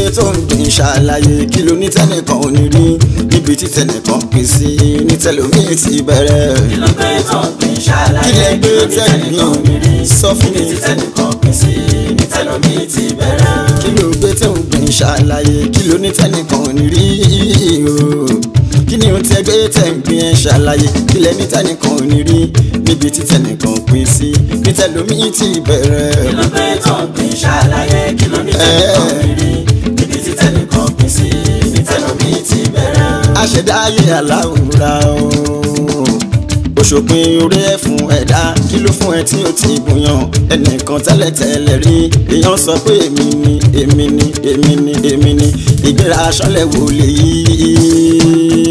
tó ń gbìn ṣàlàyé kí ló ní tẹ́nìkan ò ní rí níbi tí tẹ́nìkan pín sí ní tẹ́lómìn ti bẹ̀rẹ̀. kí ló gbé tó ń gbìn ṣàlàyé kí lẹ gbé tẹ́nìkan ò ní rí sọ fún mi. níbi tí tẹ́nìkan pín sí ní tẹ́lómi ti bẹ̀rẹ̀. kí ló gbé tó ń gbìn ṣàlàyé kí ló ní tẹ́nìkan ò ní rí o. kí ni o tẹ́ gbé tẹ́ ń gbìn ẹ̀ ṣàlàyé kí lẹ ní tẹ́nìkan ò ní rí níbi tí tẹ́nìkan pín sí ní tẹ́lómìn ti bẹ̀rẹ̀. kí ló gbé tó ń gbìn ṣàlàyé kí ló ní tẹ́nìkan ò ní rí níbi tí tẹ́nìkan pín sí ní tẹ́lómi ti bẹ̀rẹ̀. aṣẹ̀dá ayé aláwòrán o òṣòpin orí ẹ̀ fún ẹ̀dá kí ló fún ẹ tí ó ti bùyàn ẹnìkan tẹ́lẹ̀tẹ́lẹ̀ rí èèyàn sọ pé èmi ni èmi ni èmi ni èmi ni ìgbéra aṣọ́lẹ̀ wò lè yí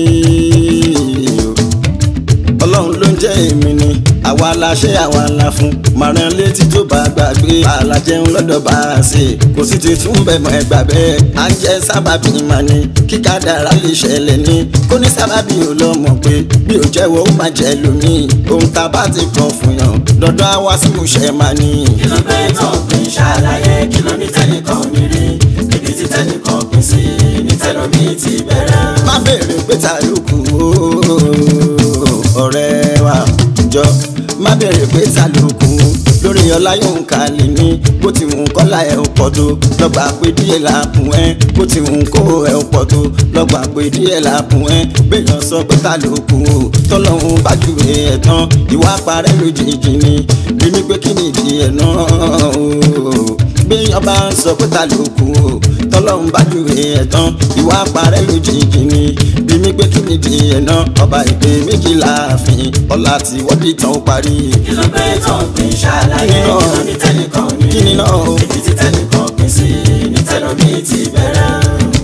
ọlọ́run ló ń jẹ́ èmi ni àwa la ṣe àwa la fún màrán létí tó bá gbàgbé àlàjẹun lọ́dọ̀ bá a ṣe kò sì ti tún bẹ̀ mọ́ ẹgbà bẹ́ẹ̀ à ń jẹ́ sábàbí mà ní kíkà dára lè ṣẹlẹ̀ ní kó ní sábàbí ò lọ mọ̀ pé bí ò jẹ́wọ́ ó máa jẹ́ lómi ohun tá a bá ti kàn fún yàn dandan á wá sí ìmúṣẹ máa ní. kí ló gbé tó ń gbìn ṣàlàyé kí ló ní tẹ́nìkan ò ní rí níbi tí tẹ́nìkan pín sí ní tẹ́lómi ti bẹ̀rẹ̀. má béèrè pé ta ló kù ó ọ̀rẹ́ wa jọ má béèrè pé ta ló kù lórí ọlá yóò ká lè ní bó ti wù kọ́lá ẹ̀ ò pọ̀ tó lọ́gbà pé díẹ̀ là kùn ẹ́ bó ti wù kó ẹ̀ ò pọ̀ tó lọ́gbà pé díẹ̀ là kùn ẹ́ béèyàn sọ pé ta ló kù ó tọ́lọ́hún bá jù ẹ̀ tán ìwà parẹ́ lójijì ni bí mi pé kí ni ìdí ẹ̀ náà o béèyàn bá ń sọ pé ta ló kù ó tọ́lọ́hún bá jù ẹ̀ tán ìwà parẹ́ lójijì ni bí mi pé kí ni ìdí ẹ̀ náà ọba ìpè méjìlá àfin ọlá tí wọ́n dì tán ó parí. kí ló gbé tó ń gbìn ṣàlàyé Kí ni kí náà? ló ní tẹ́nìkan ò ní kí rí ni náà o. níbi tí tẹ́nìkan pín sí ní tẹ́lómi ti bẹ̀rẹ̀.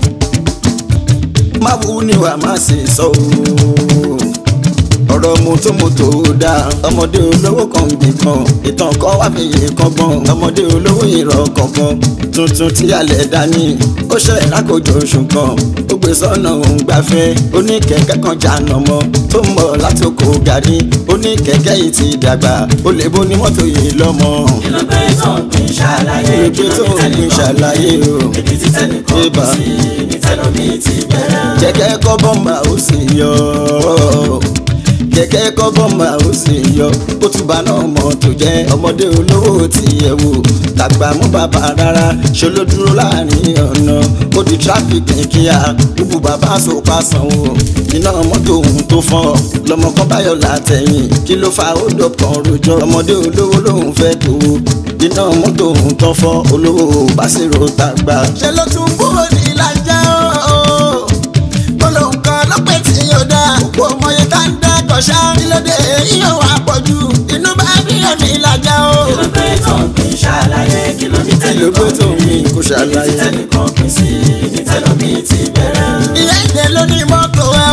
má wú ni wàá má ṣe sọ o ọ̀rọ̀ mọ́tòmọ́tò dáa ọmọdé olówó kan bì kan ìtàn kan wá fi yè kọ́gbọ́n ọmọdé olówó ìrọ̀ kọ̀ọ̀kan tuntun tí alẹ̀ dání ó ṣẹlẹ̀ lákòjọ oṣù kan ó gbé sọ́nà òun gbafẹ́ oníkẹ̀kẹ́ kan jàǹnà mọ́ tó ń bọ̀ láti oko gàrí oníkẹ̀kẹ́ yìí ti dàgbà ó lè bó ní mọ́tò yìí lọ́mọ. kí ló gbé tó ń gbìn ṣàlàyé Kí ló gbé tó ń gbìn ṣàlàyé o? níbi tí tẹ́nìkan pín Ébà. sí ní tẹ́lómi ti bẹ̀rẹ̀. kẹ̀kẹ́ kọ́ bọ́mbà ó sì yọ kẹ̀kẹ́ kọ́ bọ́mbà ó sì yọ ó túbà náà mọ̀ tó jẹ́ ọmọdé olówó ti yẹ̀ wò tàgbà mú bàbá rárá ṣe ló dúró láàrin ọ̀nà ó di tráfíkì kíá gbogbo bàbá sopa sanwó iná mọ́tò òun tó fọ́ lọmọ kan báyọ̀ látẹ̀yìn kí ló fa ó dọ̀kan rojọ́ ọmọdé olówó lòun fẹ́ tó iná mọ́tò òun tó fọ́ olówó bá sì ro tàgbà. ṣe ló tún kúrò ní ìlàjà ooo gbólóhùn kan lọ́pẹ́ tí yóò dá òpó ọmọye tá ń dá kọ̀ṣá nílòdì yíyan wà pọ̀jù inú bá bí ẹ̀mí ìlàjà o. kí ló gbé tó ń gbìn ṣàlàyé kí ló ní kí ló gbé tó tẹ́nìkan ò ní mi kò níbi tí ṣàlàyé. tẹ́nìkan pín sí ní tẹ́lómi ti bẹ̀rẹ̀. ìyá ìdè ló ní mọ́tò ẹ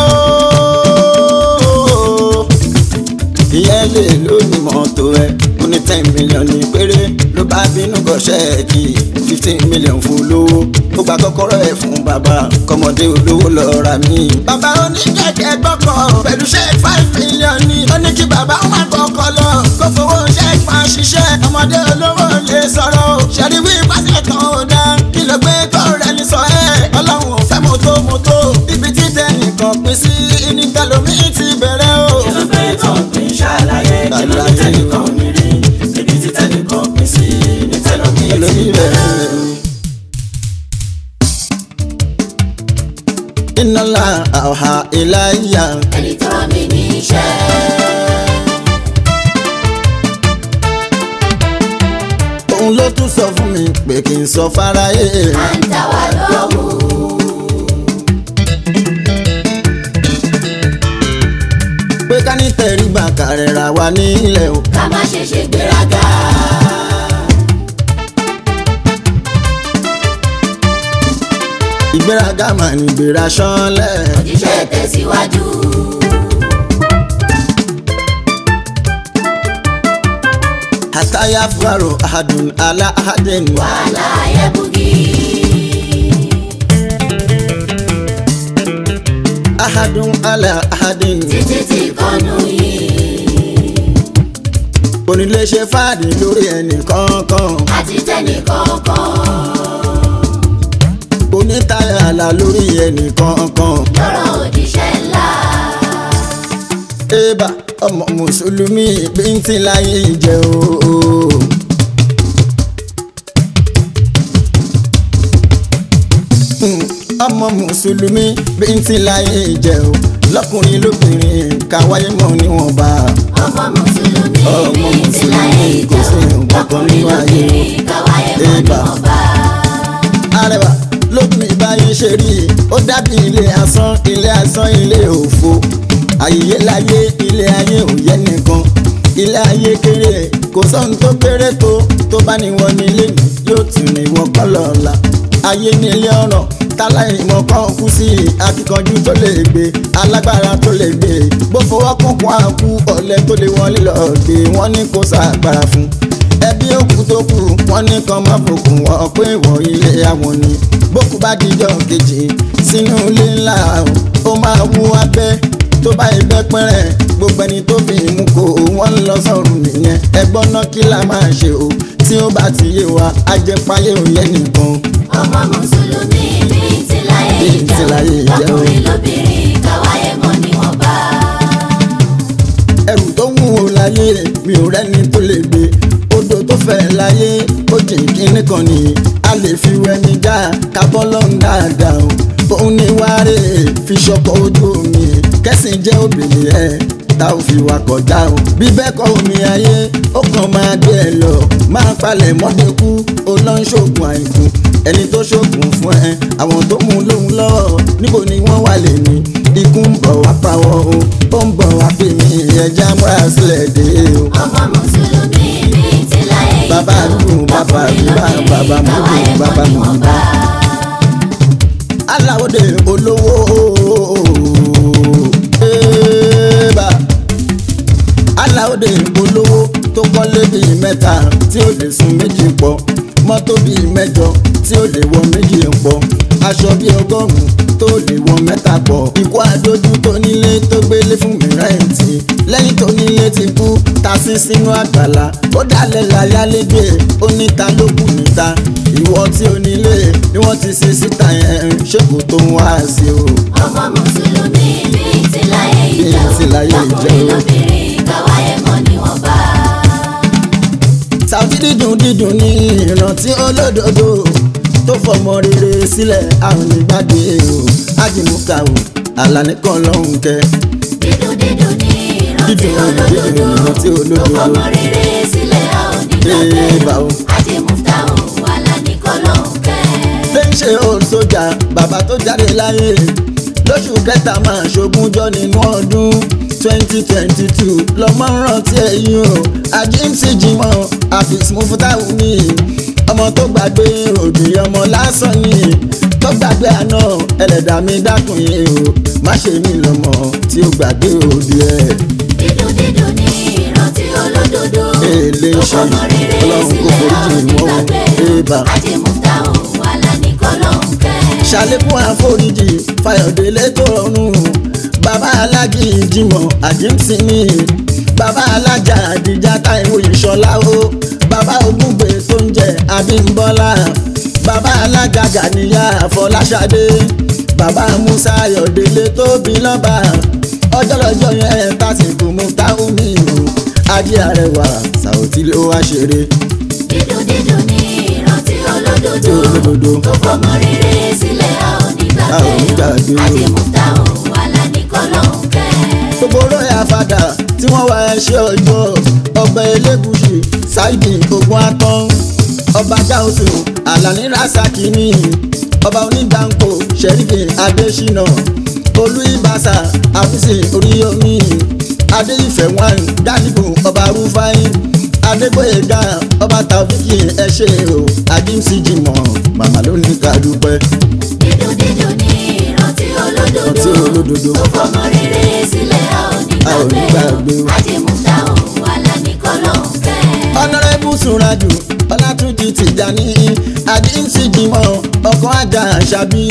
o. ìyá ilé ló ní mọ́tò ẹ ó ní ten million ní péré ló bá bínú kọ ṣẹ́ẹ̀kì fifteen million fún lówó ó gba kọ́kọ́rọ́ ẹ̀ fún bàbá kọ́mọdé olówó lọ ra mí. bàbá oníkẹ̀kẹ́ gbọ́kọ̀ pẹ̀lú ṣẹ́ẹ̀kì five million ní ó ní kí bàbá wọn kọ́kọ́ lọ kó fowó ṣẹ́ẹ̀kì máa ṣiṣẹ́ ọmọdé olówó lè sọ̀rọ̀ o ṣẹ̀rí wí pàṣẹ kan ò dá kí ló gbé tó rẹ̀ ní sọ ẹ́ ọlọ́run ò fẹ́ mọ́tò mọ́tò ibi tí tẹnìkan pín sí ní tẹlomi ti bẹ̀rẹ̀ o. kí ló gbé tó ń gbìn ṣàlàyé kí ló ní tẹ́nìkan ò ní rí níbi tí tẹ́nìkan pín sí ní tẹ́lómi ti tẹlomi bẹ̀rẹ̀. bẹ̀rẹ̀. iná la àwà ìláyà ẹni tó rán mi níṣẹ́. òun ló tún sọ fún mi pé kí n sọ fáráyé. à ń dá wa lóhùn. pé ká ní tẹríba kárẹ̀ra wa nílẹ̀ o. ká má ṣe ṣe gbéraga. ìgbéraga mà ní ìgbéra ṣánlẹ̀. òjíṣẹ́ tẹ̀síwájú. àtàyà fúlàrò àdùn àlà àdẹ́n. wàhálà ayẹ́bùgì. àdùn àlà àdẹ́n. títí tí kọ́nù yìí. onílé ṣe fáàdì lórí ẹnì kọ̀ọ̀kan. àti tẹ́nì kọ̀ọ̀kan. òní àlà lórí ẹnì kankan. lọ́rọ̀ òjíṣẹ́ ńlá. ébà ọmọ mùsùlùmí bíntín láyé jẹ́ o. Hmm, ọmọ mùsùlùmí bíntín láyé jẹ́ o lọ́kùnrin lóbìnrin káwáyé mọ́ níwọ̀nba. ọmọ mùsùlùmí Ọmọ bíi ti láyé Mùsùlùmí kò sí ìjẹun nǹkan kan lọkùnrin nínú ayé. lóbìnrin káwáyé mọ́ Ébà. níwọ̀nba. arẹwà lómi báyìí ṣe rí i ó dàbí ilé asán ilé asán ilé òfo àyè láyé ilé ayé ò yẹ nìkan ilé ayé kéré kò sóhun tó kéré tó tó bá ní wọn nílé ní yóò tún ní wọn kọ́ lọ́la ayé nílé ọ̀rọ̀ táláìmọ̀ kan kú sí akíkanjú tó lè gbé alágbára tó lè gbé bó fọwọ́ kúnkún àkú ọ̀lẹ tó lè wọlé lọ́ọ́ gbé wọ́n ní kó sàgbára fún ẹbí òkú tó kù wọn ní kan má fòkùn wọn pé ìwọ ilé àwọn ni bókú bá dijọ́ kejì sínú ilé ńlá ó máa wú abẹ́ tó bá ibẹ̀ pẹ́rẹ́ gbogbo ẹni tó fi mú kó wọ́n ń lọ sọ́run nìyẹn ẹgbọ́n náà kí la máa ṣe o tí ó bá ti yé wa ajẹpáyé ò yẹ nìkan. ọmọ mùsùlùmí bíi ti láyé Bíi ti láyé ìjẹun ìjẹun. lọkùnrin lóbìnrin káwáyé mọ́ níwọ̀nba. ẹrù tó wúwo láyé mi ò rẹ́ni tó lè gbé odò tó fẹ́ láyé ó jìn kínní kan ni a lè fi wẹni já kábọ́ lọ́n dáadáa o òun ni wáre fi ṣọkọ̀ ojú omi kẹ́sìn jẹ́ òbèlè ẹ̀ tá ò fi wà kọjá o bí bẹ́ẹ̀ kọ́ omi ayé ó kàn máa gbé ẹ lọ máa palẹ̀ mọ́dẹ́kú ó lọ ń ṣoògùn àìkú ẹni tó ṣoògùn fún ẹ àwọn tó mú lóhun lọ́wọ́ níbo ni wọ́n wà lè ní ikú ń bọ̀ wá pa wọ́n o ó ń bọ̀ wá pè mí ẹja múra sílẹ̀ dé o. ọmọ mùsùlùmí bíi ti láyé ìjẹun Bàbá àdúgbò, bàbá àdúgbò, bàbá àdúgbò, káwáyé mọ́ bàbá àdúgbò. níwọ̀nba. aláwọ̀dé olówó ẹ̀ẹ́bà aláwọ̀dé olówó tó kọ́lé bíi mẹ́ta tí ó lè sun méjì pọ̀ mọ́tò bíi mẹ́jọ tí ó lè wọ méjì pọ̀ aṣọ bíi ọgọ́rùn-ún tó lè wọ mẹ́ta pọ̀ ikú àdójú tó nílé tó gbélé fún mi rẹ́ǹtì lẹ́yìn tó nílé ti kú ta sí sínú àgbàlá ó dalẹ̀ láyálégbé ó níta ló kù níta ìwọ tí ó nílé ni wọ́n ti ṣe síta yẹn ṣé kò tó ń wá sí o. ọmọ mùsùlùmí bíi ti láyé Bíi ti láyé ìjẹun lọkùnrin ìjẹun. lóbìnrin káwáyé mọ́ níwọ̀nba. Sàùtì dídùn dídùn ní ìrántí olódodo tó fọmọ rere sílẹ̀ àwọn nígbàgbé o ájìmúkà o àlàní kan lọ́hùn kẹ. dídùn dídùn ní ìrántí Dídùn, dídùn ní ìrántí olódodo olódodo. tó fọmọ rere sílẹ̀ a ò ní Ee, bá o. gbàgbé àti muftahu alani kọlọ́ọ̀kẹ́. lè ń ṣe old sójà bàbá tó jáde láyé lóṣù kẹta máa ṣogúnjọ́ nínú ọdún twenty twenty two lọ́mọ ń rántí ẹ̀yìn o àjíǹsì jimoh àfis mufutahu mi ọmọ tó gbàgbé òbí ọmọ lásán ni tó gbàgbé àná ẹlẹ́dàá mi dákun yìí o má ṣe mí lọ́mọ tí ó gbàgbé òbí ẹ̀. dídùn dídùn ní ìrántí olódodo Èlé tó ṣe fọmọ rere Ọlọ́run kò sílẹ̀ a ò foríjì ní wọ́n. gbàgbé Ébà. àti muftahu alani kọlọ́ọ̀kẹ́. ṣàlékún àforíjì fayọ̀délé tó rọrùn bàbá alájì ìjìmọ̀ àjíǹsìmí bàbá alájà àdìjà táìwò ìṣọlá o bàbá ògúngbè tó ń jẹ abímbọ́lá bàbá alága gàníyà àfọláṣadé bàbá musa ayọ̀délé tó bí lọ́ba ọjọ́ lọ́jọ́ yẹn tásìkò muftahu mi o adé arẹwà sàòtí ló wá ṣeré dídùn dídùn ní ìrántí olódodo olódodo. tó fọmọ rere sílẹ̀ a ò ní A ò ní gbàgbé gbàgbé. àti muftahu alani kọlọ́ọ̀kẹ́. gbogbo olóyè àfàdà tí wọ́n wá ẹṣẹ́ ọjọ́ ọba elégùsì ṣáìdì ogun atán ọba gáúsù alani rasaki ní ọba onígbàǹkó sẹ́ríkì adésínà olú ìbàṣà àfíìsì oríyomi adéyìfẹ́ wọn gálíbù ọba rúfáì adégbòyèga ọba tàbíkì ẹṣẹ́ o àdìmsí jìmọ̀ màmá ló ní ká dúpẹ́ dídùn dídùn ní ìrántí olódodo Ìrántí olódodo. tó fọmọ rere sílẹ̀ a ò ní A ò ní gbàgbé gbàgbé. àti muftahu alani kọlọ́ọ̀kẹ́. ọ̀nàrẹ́bù sùnrajù ọlátúnjì tìjàní àjíǹsì jimọ̀ ọkọ̀ ajá àṣàbí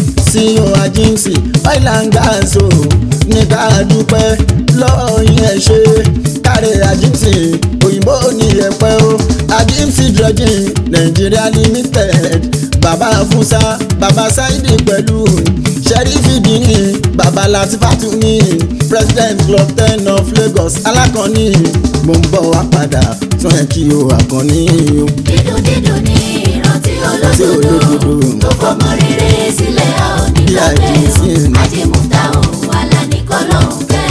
ceo àjíǹsì ọ̀ìlàǹgàṣò nígbà dúpẹ́ lọ́ọ̀yìn ẹ̀ ṣe kárẹ̀ àjíǹsì òyìnbó ní ẹ̀pẹ́ o àjíǹsì dredging nigeria limited bàbá fúnṣá bàbá bàbá sáídì pẹ̀lú sẹ́rífì dìní bàbá latifatu ní president club ten of lagos alákànní mo ń bọ̀ wá padà tún ẹ̀ kí o àkànní o. dídùn dídùn ní ìrántí Tí olódodo olódodo. tó fọmọ rere sílẹ̀ a ò ní Bí àjèjì lọ́gbẹ́ ni. àjẹmúta òun wà lánìkọ́ lọ́hùn kẹ́.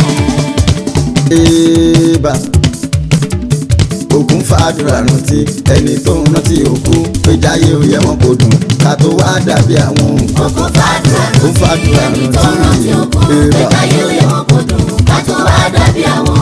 Eba ògùn fàdúrà rántí ẹni tó ń rántí òkú péjáyé ó yẹ wọn kò dùn ká tó wá dàbí àwọn Ògùn fàdúrà Ògùn fàdúrà rántí ẹni tó rántí. rántí òkú Eba. pẹ̀ka yóò yẹ wọn kò dùn ká tó wá dàbí àwọn.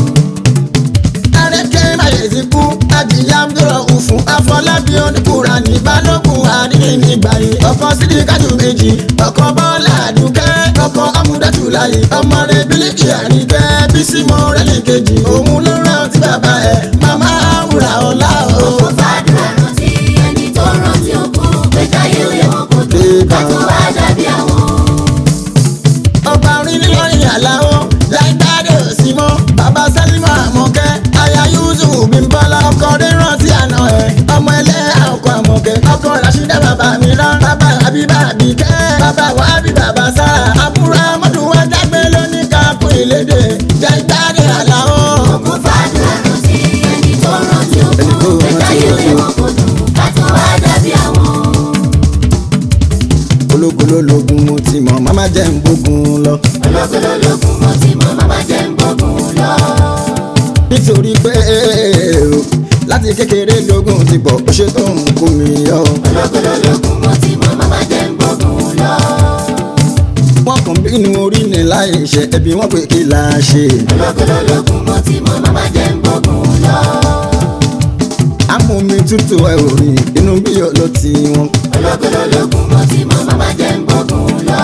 Arẹ́kẹ́ Máyèsí kú, Adìyàmdúrọ̀ òfun, Afọlábí oníkùrà ní Balógun àdínní nígbà yìí. Ọkọ̀ sídi kájú méjì, ọkọ̀ Bọ́lá Àdùkẹ́, ọkọ̀ Amúdátù láyé. Ọmọ rẹ̀ Bílíkì Àríkẹ́, Bísí Mọ́rẹ́lì kejì. Òun ló rántí bàbá ẹ̀, màmá àwùrà ọ̀la o. Ògùn fàdúrà rántí ẹni tó rántí òkú pẹ̀ka yóò yẹ wọn kò dùn ká tó wá dàbí àwọn. Ọba orin nílọrin àláwọ̀, láìdáde òsì mọ́. Bàbá Sálímọ̀ Àmọ̀kẹ́, aya Yusuf Bímbọ́lá. Ọkọ̀ rẹ̀ rántí àná ẹ̀, ọmọ ẹlẹ́yà ọkọ̀ Àmọ̀kẹ́. Ọkọ̀ Rashida bàbá mi rán, bàbá Àbíbá Àbíkẹ́. Bàbá Wàhábì bàbá Sára. Àbúrò Amọ́dún wa dágbé lóní kápú ìlédè. Láìdáde àláwọ̀. Ògùn fàdúrà rántí ẹni tó rántí Ẹni tó òkú pẹ̀ka rántí yóò yẹ òkú. wọn kò dùn ká tó wá dàbí àwọn. Ológun lólógun mo ti mọ̀, màmá jẹ́ ń gbógun lọ. ológolológun mo ti mọ màmá jẹ́ ń gbógun lọ. Nítorí pé o, láti kékeré lógún ti pọ̀, ó ṣe tó ń kó mi yọ. ológolológun mo ti mọ màmá jẹ́ ń gbógun lọ. Wọ́n kàn bínú orí ni láì ṣe ẹbí wọn pé kí la ṣe. ológolológun mo ti mọ màmá jẹ́ ń gbógun lọ. Amómi tútù ẹ ò rí inú bí yọ ló ti wọn. ológolológun mo ti mọ màmá jẹ́ ń gbógun lọ.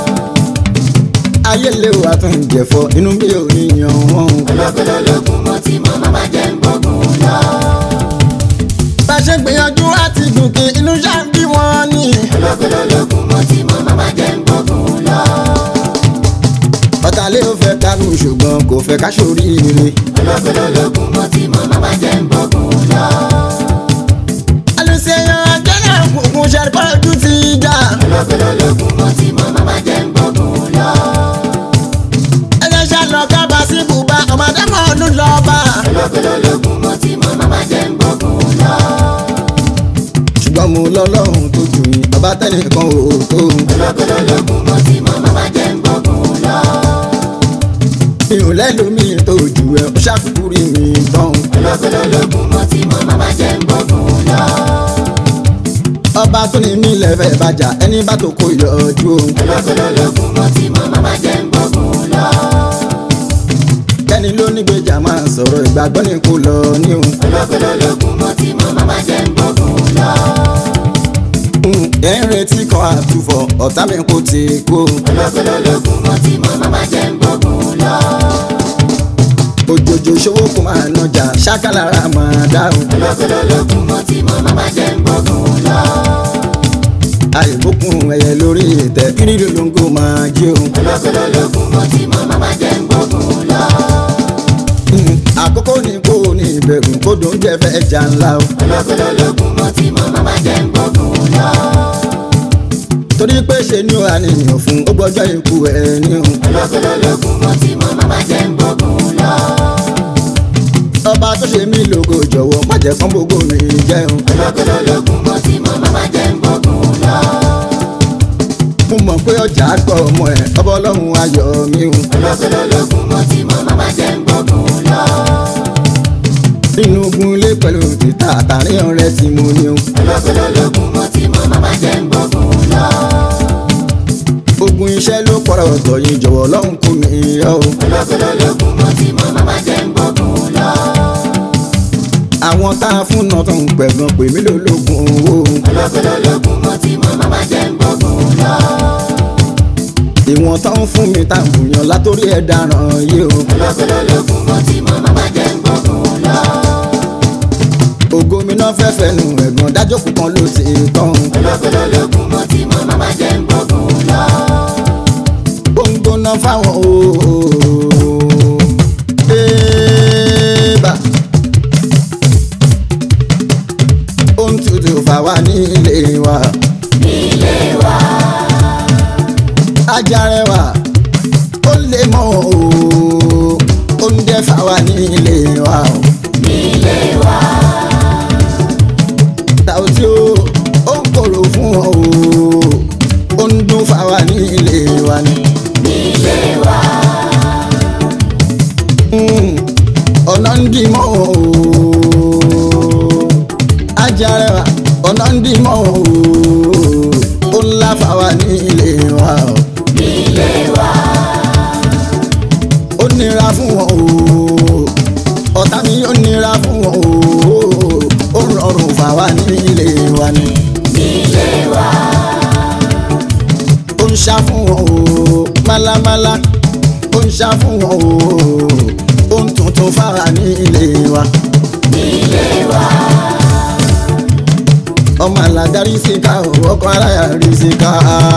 Ayé lè wà tó ń jẹ̀fọ́ inú bí yọ ní yan wọn. ológolológun mo ti mọ màmá jẹ́ ń gbógun lọ. Bá a ṣe gbìyànjú láti gòkè inú ṣá ń bí wọn ní. ológolológun mo ti mọ màmá jẹ́ ń gbógun lọ. Ọ̀tàlẹ́ ò fẹ́ kánú ṣùgbọ́n kò fẹ́ ká ṣoríire. ológolológun mo ti mọ màmá jẹ́ ń gbógun lọ. Alùsèyàn ajẹ́nà kùkùn ṣàrìkọ́ ojú ti jà. ológolológun mo ti mọ màmá jẹ́ ń gbógun lọ. Ẹyẹ ṣàlọ́ kábà sí bùbá ọmọdé mọ́ ọdún lọ́ba. ológolológun mo ti mọ màmá jẹ́ ń gbógun lọ. Ṣùgbọ́n mo lọ́lọ́run tó jù yín, bàbá tẹ́nìkan ò tó. ológolológun mo ti mọ màmá jẹ́ ń gbógun lọ. Mi ò lẹ́lòmíì tó jù ẹ́, ó ṣàkókò rí mi tán. ológolológun mo ti mọ màmá jẹ́ ń gbógun lọ. Ọba tó ní mí lẹ́fẹ̀ẹ́ bàjá, ẹni bá tó kó yọjú o. ológolológun mo ti mọ màmá jẹ́ ń gbógun lọ. Kẹ́ni ló ní gbèjà máa sọ̀rọ̀ ìgbàgbọ́ ní kò lọ ní o. ológolológun mo ti mọ màmá jẹ́ ń gbógun lọ. Ẹ̀ ń retí kan àtúfọ̀, ọ̀tá mi kò ti kú o. ológolológun mo ti mọ màmá jẹ́ ń gbógun lọ. Òjòjò ṣòwò kò máa nọjà, ṣákàlára máa dá o. ológolológun mo ti mọ màmá jẹ́ ń gbógun lọ. Àìbókun ẹyẹ lórí ìtẹ́, kírìlì lóńgò máa jí o. ológolológun mo ti mọ màmá jẹ́ ń gbógun lọ. Àkókò ní kò ní ìbẹ̀rù, kó dùn jẹ́ fẹ́ jà ńlá o. ológolológun mo ti mọ màmá jẹ́ ń gbógun lọ. Torí pé ṣe ni ó àníyàn fún, ó gbọ́jọ́ ikú ẹ̀ ní o. ológolológun mo ti mọ màmá jẹ́ ń gbógun lọ. Ọba tó ṣe mí lógo jọ̀wọ́, má jẹ́ kán gbogbo mi jẹ́ o. ológolológun mo ti mọ màmá jẹ́ ń gbógun lọ. Mo mọ̀ pé ọjà gbọ́ ọmọ ẹ̀, ọba ọlọ́run ayọ̀ mi o. ológolológun mo ti mọ màmá jẹ́ ń gbógun lọ. Nínú ogun ilé pẹ̀lú títà àtàrin ọ̀rẹ́ tí mo ní o. ológolológun mo ti mọ màmá jẹ́ ń gbógun lọ. Ogun iṣẹ́ ló pọ̀rọ̀ ọ̀tọ̀ yìí jọ̀wọ́ ọlọ́run kò ní yọ o. ológolológun mo ti mọ màmá jẹ́ ń gbógun lọ. Àwọn tá a fún náà tó ń pẹ̀gàn pè mí lólógun owó. ológolológun mo ti mọ màmá jẹ́ ń gbógun lọ. Ìwọ̀n tó ń fún mi tá a bùyàn látòrí ẹ̀ dáràn yìí o. ológolológun mo ti mọ màmá jẹ́ ń gbógun lọ. Ògo mi náà fẹ́ fẹ́nu ẹ̀gàn dájókòó kan ló ti tán. ológolológun mo ti mọ màmá jẹ́ ń gbógun lọ. Ó ń gbóná fáwọn ooo. Bébà. Ó ń tutù fáwa nílé wa. ilé wa ilé wa o. nílé wa Tàùtí o ó ń kòrò fún ọ o ó ń dún fáwa ní ilé wa ni. nílé wa Mm, ọ̀nà ń dì mọ́ o ajarẹwà ọ̀nà ń dì mọ́ o ó ń lá fáwa ní ilé wa o. nílé wa ó nira fún wọn o ọ̀tá mi ó nira fún wọn o ó rọrùn fáwa ní ilé wa ni. nílé wa ó ń ṣá fún wọn o málámálá ó ń ṣá fún wọn o ó ń tuntun fáwa ní ilé wa. nílé wa ọmọ alágarí sí ká o ọkọ aláya rí sí ká.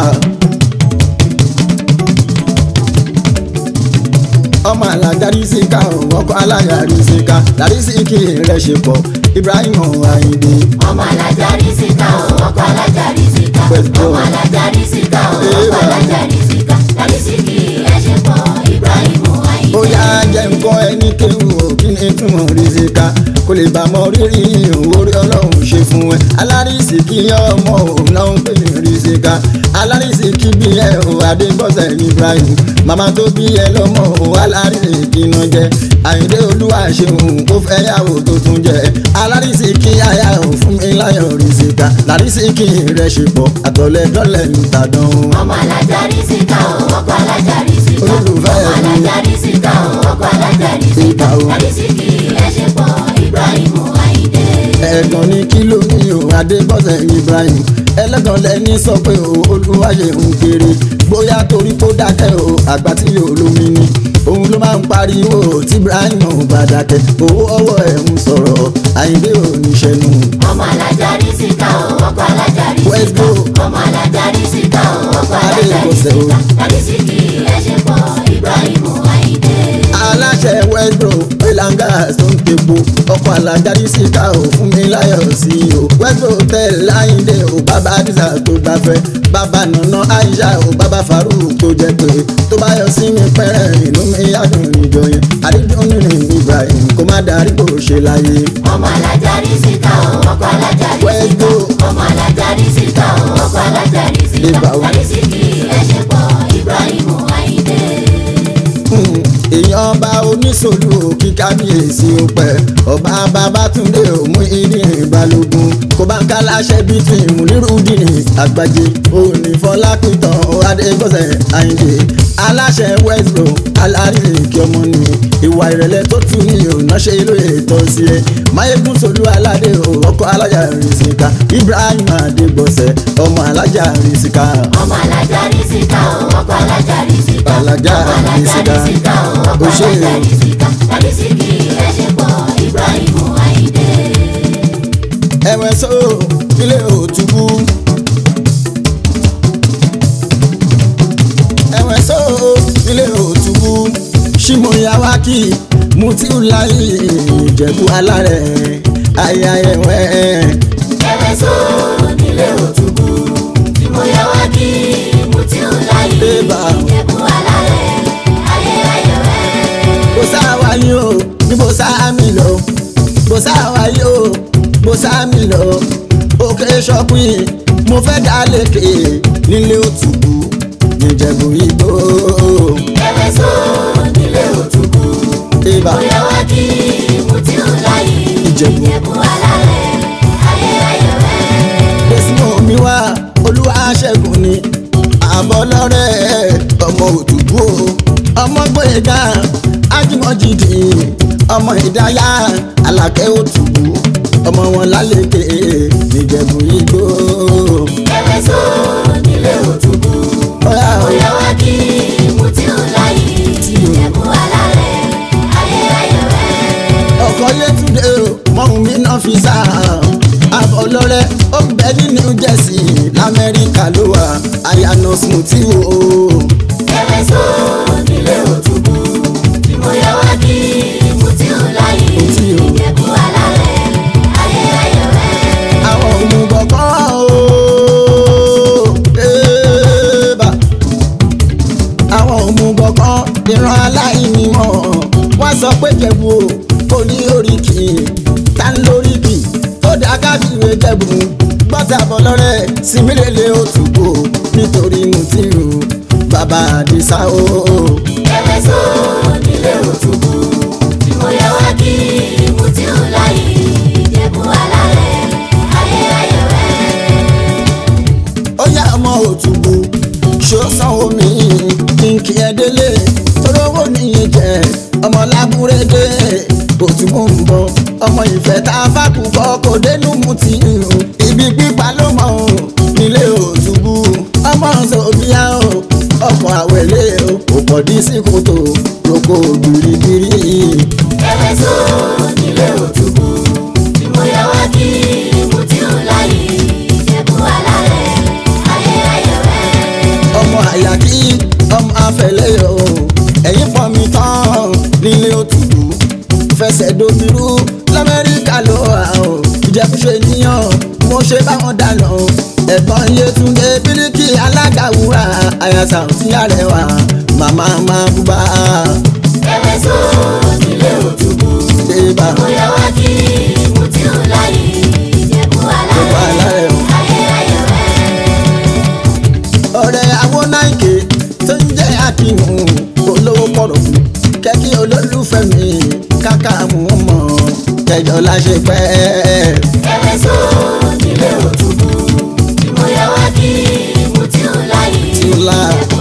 ọmọ alágarí sí ká o ọkọ aláya rí sí ká lárí sí kí rẹ ṣe pọ̀ Ibrahim Ayinde. ọmọ alájà rí síkà o ọkọ alájà rí síkà Let's go. ọmọ alájà rí síkà o ọkọ alájà rí síkà láti síkì ẹṣẹ pọ Ibrahim Ayinde. ó yá jẹ́ nǹkan ẹni kéwù ó kí ni túmọ̀ rí sí ká kó lè bá mọ rírì orí ọlọ́run ṣe fún ẹ alárísì kí ọmọ òun náà ń pè ní rí sí ká alárísì kí bí ẹ ò adébọ́sẹ̀ Ibrahim màmá tó bí ẹ lọ́mọ ò alárísì kí iná jẹ Àyìndé olúwa ṣeun ó fẹ́ yàwó tó tún jẹ alárísì kí aya ò fún mi láyọ̀ rí sí ká lárísì kí rẹ̀ ṣe pọ̀ àtọ̀lẹ́dọ́lẹ̀ ń tàdán o. ọmọ alájà rí síkà o ọkọ alájà rí síkà Olólùfẹ́ ọmọ mi. alájà rí síkà o ọkọ alájà rí síkà Síkà o. láti síkì ẹṣẹ pọ Ibrahim Ayinde. ẹ̀gàn ní kí ló ní o adébọ́sẹ̀ Ibrahim ẹlẹ́gàn lẹ́ni sọ pé o olúwayé ń kéré bóyá torí kó dákẹ́ o àgbà tí yóò lómi ni òun ló máa ń pariwo tí Ibrahim ò bá dákẹ́ owó ọwọ́ ẹ̀ ń sọ̀rọ̀ Àyìndé ò ní ṣẹnu. ọmọ alájà rí síkà o ọkọ alájà rí Let's síkà go. ọmọ alájà rí síkà o ọkọ alájà rí Adébọ̀sẹ̀ o. síkà láti síkì ẹṣẹ pọ Ibrahim Ayinde. aláṣẹ westbro pelanga tó ń tepo ọkọ̀ alájáde síta ò fún mi láyọ̀ sí i o westbro tẹ̀ láyìndé o bàbá àdìsá tó gbafẹ́ bàbá nànà aisha o bàbá farouk tó jẹ́ pé tó bá yọ sí mi pẹ́rẹ́ inú mi yàdùn ìjọ yẹn àdídùn nínú Ibrahim kó má darí kó ṣe láyé. ọmọ alájà rí síkà o ọkọ alájà rí Let's síkà go. ọmọ alájà rí síkà o ọkọ alájà rí síkà Ibà o. láti síkì ẹṣẹ pọ Ibrahim Ayinde. Hmm, èèyàn ọba oníṣòlù òkì kábíyèsí ó pẹ́ ọba babátúndé òmú ìdírin balógun kó bá ń ká láṣẹ bíi ti ìmúlírùdìní àgbàjẹ òní fọlápìtàn adégbọ̀sẹ̀ àyìndé aláṣẹ westbro alárìlẹ̀kì ọmọ ni ìwà ìrẹ̀lẹ̀ tó tún ní òná ṣe lóye tọ́ sí ẹ máyégún solú aládé o ọkọ alájà rìsíkà ibrahim adégbọ̀sẹ̀ ọmọ alájà rìsíkà ọmọ alájà rí síkà o ọkọ alájà rí síkà Alájà ọmọ alájà rí síkà. rí síkà o ọkọ Ó ṣe alájà o. rí síkà láti síkì ẹṣẹ pọ Ibrahim Ayinde. ẹ̀wẹ̀ só ilé òtúbú. ẹ̀wẹ̀ só ilé òtúbú. ṣìmọ̀yàwákì mutiulayi ìjẹ̀bú alárẹ̀ ayayẹwẹ̀. ẹ̀wẹ̀ sọ nílé òtúbú tí mo yẹ wá kí mo ti ń láyé Ébà. ìjẹ̀bú alárẹ̀ ayé ayẹ̀wẹ̀. bó sáwá yín o ní bó sáàmì lọ bó sáwá yín o bó sáàmì lọ òkè ṣọpin mo fẹ́ dá lékè nílé òtúbú níjẹ̀bú igbó. ẹ̀wẹ̀ sọ nílé òtúbú Ébà. mo yẹ wá kí mo ti ń láyé Ìjẹ̀bú. ìjẹ̀bú alárẹ̀ ayé ayẹ̀wẹ̀. Desmond mi wá olúwa ṣẹ́gun ni àbọ̀ lọ́rẹ́ ọmọ òdùgbò ọmọ gbẹ̀gà ájúmọ̀jìdì ọmọ ìdáyà alákẹ́ òtùbù ọmọ wọn lálẹ́kẹ̀ níjẹ̀bú igbó. ẹ̀wẹ̀ sọ nílé òtúbú Ọ̀yá mo o, yẹ wá kí mo ti ń láyé ìjẹ̀bú alárẹ̀ ayé ayẹ̀wẹ̀. ọkọ̀ yẹtúndé o mọ̀hún mi náà fi sá àbọ̀ lọ́rẹ́ ó ń bẹ ní New Jersey lamẹ́ríkà ló wà àyànà smoothie o. ẹ̀wẹ̀ sọ nílé òtúbú tí mo yẹ wá kí mo ti ń láyé Òtí o. ìjẹ̀bú alárẹ̀ ayé ayẹ̀wẹ̀. àwọn òmùgọ̀ kan o ébà àwọn òmùgọ̀ kan ìran aláìní mọ̀ wọ́n sọ pé jẹ̀bù o kò ní oríkì ta ń lóríkì tó dá káfíwé jẹ̀bù gbọ́tà bọ̀ lọ́rẹ́ símílẹ̀lẹ̀ òtúbò nítorí mùtírù bàbá àdìsá o. ẹ̀wẹ̀ so nílé òtúbù tí mo yẹ wá kí mo ti ń láyé ìjẹ̀bú alárẹ̀ ayé ayẹ̀wẹ̀. ó yá ọmọ òtúbù ṣó sanwó mi kí n kí ẹ délé torówó nìyẹn jẹ ọmọ lábúrédé òtúbù ń bọ ọmọ ìfẹ́ tá a fàkùn bọ kò dénú mùtírù ibi pípa ló mọ o nílé òtúbù ọmọ sòbíà o ọkọ̀ àwẹ̀lé o kò pọ̀ dí sí kòtò lóko gbìrìgbìrì. ẹ̀wẹ̀ so nílé òtúbù tí mo yẹ wá kí mo ti ń láyé ìjẹ̀bú alárẹ̀ ayé ayẹ̀wẹ̀. ọmọ àyàkí ọmọ afẹlẹyọ ẹ̀yin pọn mi tán nílé òtútù fẹsẹ̀ domiru lamẹ́ríkà ló wà ó ìjẹkùṣe níyàn mo ṣe báwọn dáná ẹ̀gbọ́n Yétúndé bíríkì alága wúrà àyàsà òsì àrẹwà màmá máa búbá ẹ̀wẹ̀ so nílé òtúbù débà mo yẹ wá kí mo ti ń láyé ìjẹ̀bú gbogbo alárẹ̀ alárẹ̀ o. ayé ayẹ̀wẹ̀. ọ̀rẹ́ awónáìkè tó ń jẹ́ akínú olówó pọ̀rọ̀ fún kẹ́kí olólùfẹ́ mi káká mú mọ́ kẹjọ láṣẹ pẹ́. ẹ̀wẹ̀ so nílé òtúbù tí mo yẹ wá kí mo ti ń láyé Tí ń lá. ìjẹ̀bú